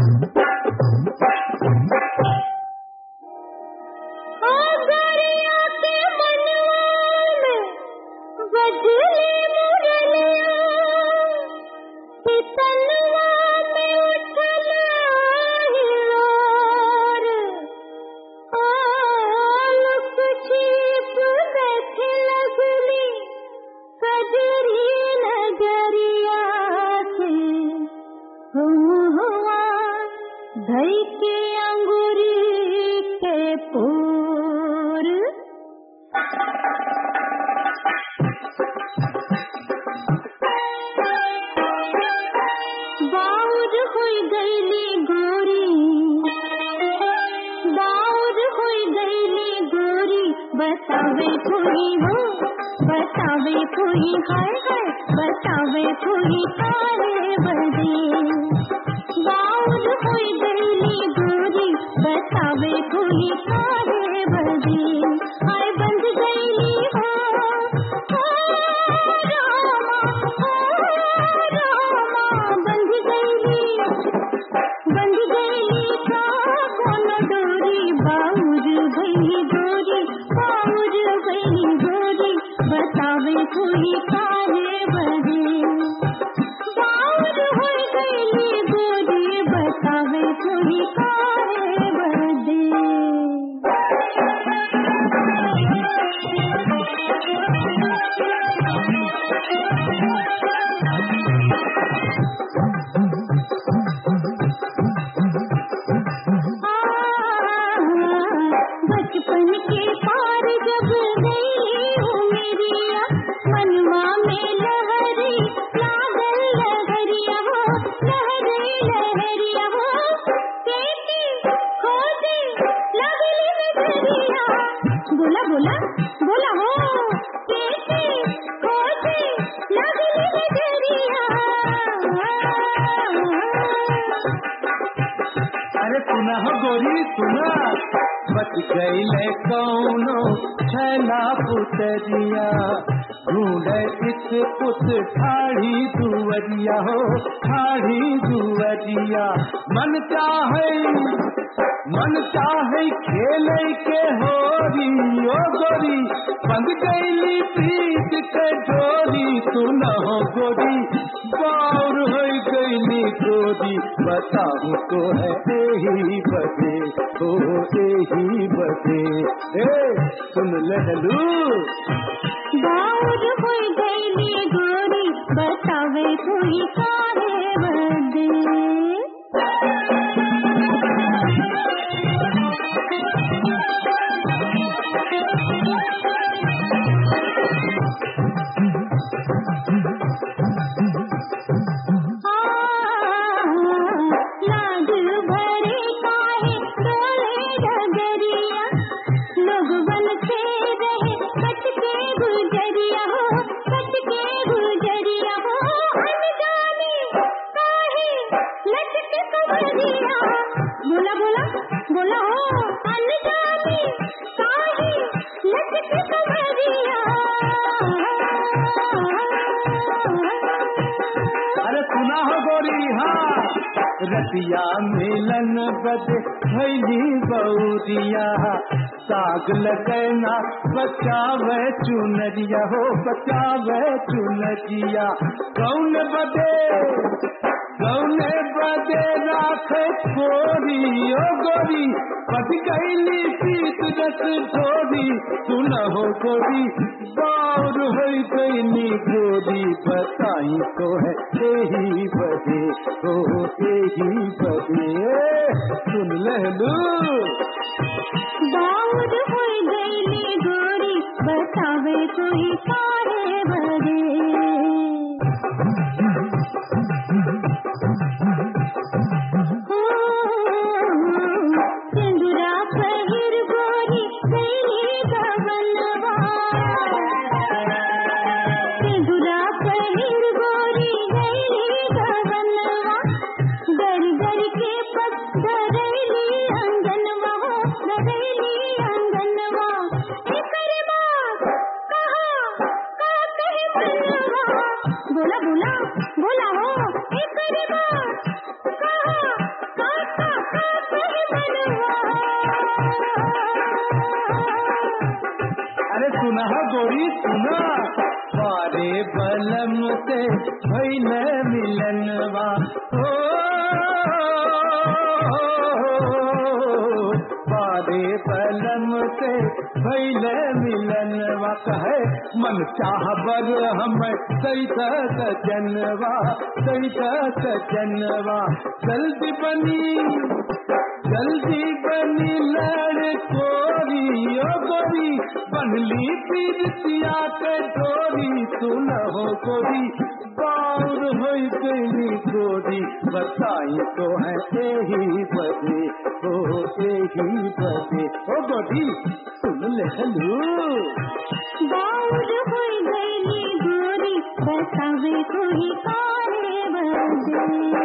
धई के अंगूरी के पूर बाउर हुई गईली गोरी बाउर हुई गईली गोरी बतावे कोई हो बतावे कोई हाय हाय बतावे कोई तारे बदे बाउर हुई गईली गोरी बतावे कोई तारे बदे हाय बंद गईली हो ओ रामा ओ रामा बंद गईली बंद गईली का कोनो डोरी बाउर भई गोरी बाउर भई गोरी बतावे कोई काहे बदे बाउर होई गईली गोरी बतावे कोई काहे बदे बचपन के पार जब गई हो मेरिया मनवा में लहरी लागल लहरिया हो लहरी लहरिया हो केटी खोजी लगली नजरिया बोला बोला बोला हो केटी खोजी लगली नजरिया अरे सुना हो गोरी सुना बच गई कौनो छैला पुतरिया ढूंढे इत पुत ठाढ़ी दुवरिया हो ठाढ़ी दुवरिया मन चाहे मन चाहे खेले के होरी ओ गोरी बंद गईली प्रीत के डोरी तू न हो गोरी बाउर हो गईली गोरी बताऊ तो है यही बदे ओ यही बदे ए सुन लहलू बाउर होई गईली गोरी बतावे कोई काहे बदे लाज भरे काहे डोले डगरिया लोग बन के रहे कट के गुजरिया हो कट के गुजरिया हो अनजाने काहे लटके कमरिया बोला बोला बोला हो अनजाने काहे लटके कमरिया अरे सुना हो गोरी हाँ रतिया मिलन बद भैली बौरिया साग लगना बचावे चुनरिया हो बचावे चुनरिया कौन बदे कौन बदे राख छोरी ओ गोरी बच गईली सीत रस छोरी सुन हो गोरी बाउर हो गईली गोरी बताई तो है यही बदे ओ यही बदे सुन लहलू बाउर होई गईली गोरी बतावे कोई काहे बदे सिंदूरा पहिर गोरी गईली गवनवा सिंदूरा पहिर गोरी गईली गवनवा गर गर के पग धरैली अंगनवा हो धरैली अंगनवा एकर बात कहा का कहे मनवा बोला बोला बोला हो एकर बात कहा का भैल मिलनवा हो बारे पलम से भैल मिलनवा कहे मन चाह बर हम सैत सजनवा सैत सजनवा जल्दी बनी जल्दी बनी लड़ कोरी ओ गोरी बनली पीरतिया के डोरी तू न हो गोरी बाउर हो गई गोरी बताई तो है यही बदे ओ यही बदे ओ गोरी सुन ले हलू बाउर होई गई गोरी बतावे कोई कारे बदे